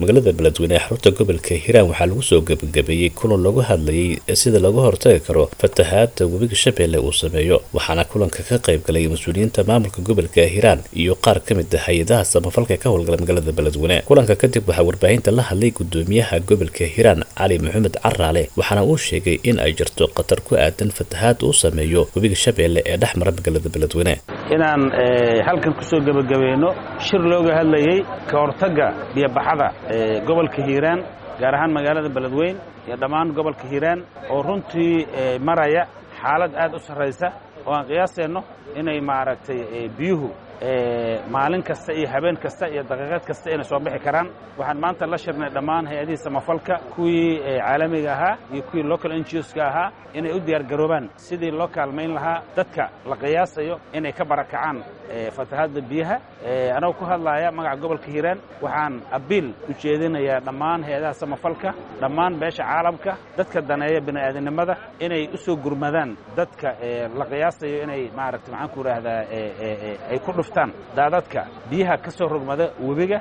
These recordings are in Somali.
magaalada beledweyne ee xarunta gobolka hiiraan waxaa lagu soo gebagabeeyey kulan lagu hadlayay sida looga hortagi karo fatahaada webiga shabeelle uu sameeyo waxaana kulanka ka qayb galay mas-uuliyiinta maamulka gobolka hiiraan iyo qaar ka mid ah hay-adaha samafalka ka howlgala magaalada beledweyne kulanka kadib waxaa warbaahinta la hadlay gudoomiyaha gobolka hiiraan cali maxamed caraale waxaana uu sheegay in ay jirto khatar ku aadan fatahaad uu sameeyo webiga shabeelle ee dhex mara magaalada beledweyne inaan halkan kusoo gebagabayno shir looga hadlayey ka hortagga biyobaxada gobolka hiiraan gaar ahaan magaalada beledweyn iyo dhammaan gobolka hiiraan oo runtii maraya xaalad aad u sarraysa oo aan qiyaaseenno inay maaragtay biyuhu maalin kasta iyo habeen kasta iyo daqiiqad kasta inay soo bixi karaan waxaan maanta la shirnay dhammaan hay-adihii samafalka kuwii caalamiga ahaa iyo kuwii local ngoska ahaa inay u diyaar garoobaan sidii loo kaalmayn lahaa dadka la qiyaasayo inay ka barakacaan fatahaadda biyaha anagoo ku hadlaaya magaca gobolka hiiraan waxaan abiil u jeedinayaa dhammaan hay-adaha samafalka dhammaan beesha caalamka dadka daneeya bini'aadanimada inay u soo gurmadaan dadka la qiyaasayo inay maaragta maxaan ku idhaahdaa ay ku dhuftaan daadadka biyaha ka soo rogmada webiga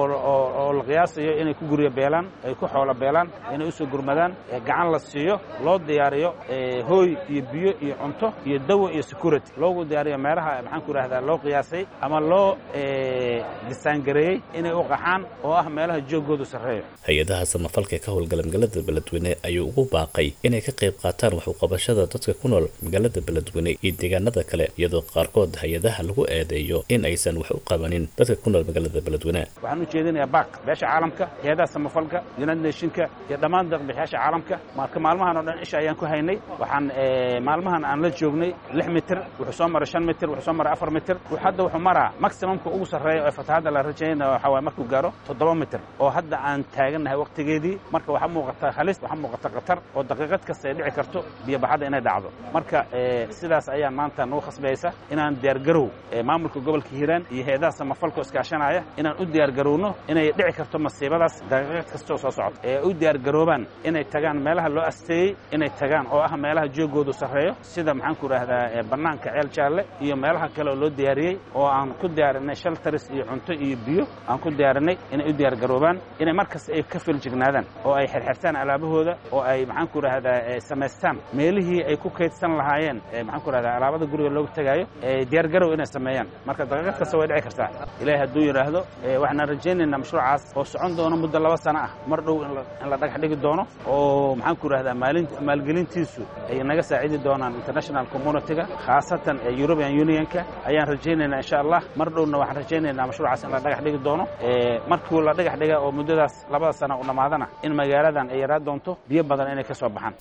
oo la qiyaasayo inay ku guryo beelaan ay ku xoolo beelaan inay u soo gurmadaan gacan la siiyo loo diyaariyo hooy iyo biyo iyo cunto iyo dawo iyo security loogu diyaariyo meelaha maxaan ku idhahdaa loo qiyaasay ama loo disaangareeyey inay u qaxaan oo ah meelaha joogoodu sarreeyo hay-adaha samafalka ka howlgala magaalada beledweyne ayuu ugu baaqay inay ka qayb qaataan waxuqabashada dadka ku nool magaalada beledweyne iyo deegaanada kale iyadoo qaarkood hay-adaha lagu eedeeyo in aysan wax u qabanin dadka ku nool magaalada beledweyne waxaan u jeedinayaa baak beesha caalamka hay-adaha samafalka united nationka iyo dhammaan deeqbixiyaasha caalamka marka maalmahan oo dhan isha ayaan ku haynay waxaan maalmahan aan la joognay lix mitir wuxuu soo maray shan mitir wuxuu soo maray afar mitir hadda wuxuu maraa maximumka ugu sarreeya ee fatahaadda la rajaynaya waxaa waay markuu gaaro toddoba mitir oo hadda aan taagannahay waqtigeedii marka waxaa muuqata halis waxaa muuqata khatar oo daqiiqad kasta ay dhici karto biyobaxadda inay dhacdo marka sidaas ayaan maanta nagu khasbaysa inaan diyaargarow maamulka gobolka hiiraan iyo hay-adaha samafalka iskaashanaya inaan u diyaargarowno inay dhici karto masiibadaas daqiiqad kastoo soo socota ee u diyaargaroobaan inay tagaan meelaha loo asteeyey inay tagaan oo ah meelaha joogoodu sarreeyo sida maxaan ku idhaahdaa bannaanka ceel jaalle iyo meelaha kale oo loo diyaariyey oo aan ku diyaarinay shaltaris iyo cunto iyo biyo aan ku diyaarinay inay u diyaargaroobaan inay markasta ay ka filjignaadaan oo ay xirxirtaan alaabahooda oo ay maxaan ku idhahdaa samaystaan meelihii ay ku kaydsan lahaayeen maxaan ku idhahdaa alaabada guriga looga tegaayo diyaargarow inay sameeyaan marka daqiiqad kasta way dhici kartaa ilaahay hadduu yidhaahdo waxaan rajaynaynaa mashruucaas oo socon doono muddo laba sano ah mar dhow in la dhagax dhigi doono oo maxaan ku idhahdaa maalgelintiisu ay naga saacidi doonaan international communityga khaasatan european unionka ayaan rajaynaynaa insha allah mar dhowna waxaan rajaynaynaa mashruucaas in la dhagax dhigi doono markuu la dhagax dhiga oo muddadaas labada sana u dhammaadana in magaaladan ay yaraa doonto biyo badan inay ka soo baxaan